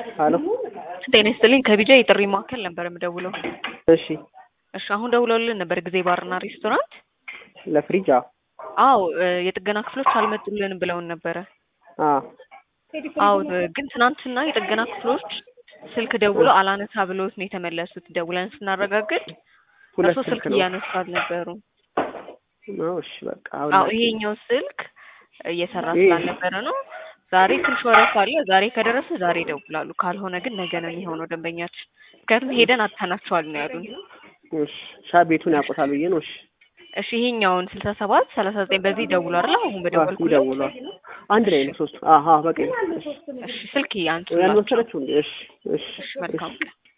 ሀሎ ጤና ይስጥልኝ ከቢጃ የጥሪ ማዕከል ነበር የምደውለው። እሺ እሺ አሁን ደውለውልን ነበር ጊዜ ባርና ሬስቶራንት። ለፍሪጅ አዎ አዎ እ የጥገና ክፍሎች አልመጡልንም ብለውን ነበረ። አዎ አዎ እ ግን ትናንትና የጥገና ክፍሎች ስልክ ደውለው አላነሳ ብለውት ነው የተመለሱት። ደውለን ስናረጋግጥ ሁለት እርሶ ስልክ ስልክ ነው እያነሱ አልነበሩም። ነው እሺ በቃ አሁን አዎ ይሄኛው ስልክ እየሰራ ይሄ- ስላልነበረ ነው። ዛሬ ትንሽ ወረፋ አለ። ዛሬ ከደረሰ ዛሬ ይደውላሉ። ካልሆነ ግን ነገ ነው የሚሆነው ደንበኛችን። ምክንያቱም ሄደን አጥተናቸዋል ነው ያሉን። እሺ ሻ ቤቱን ያውቁታል ብዬ ነው እሺ እሺ ይሄኛውን ስልሳ ሰባት ሰላሳ ዘጠኝ በዚህ ይደውሉ አይደል? አሁን አዎ በደወልኩ ይደውሏል አንድ ላይ ነው ሶስቱ አሀ በቃ እሺ እሺ ስልክ ያንሱ ያልመሰለችው እንዴ እሺ እሺ እሺ መልካም ቀን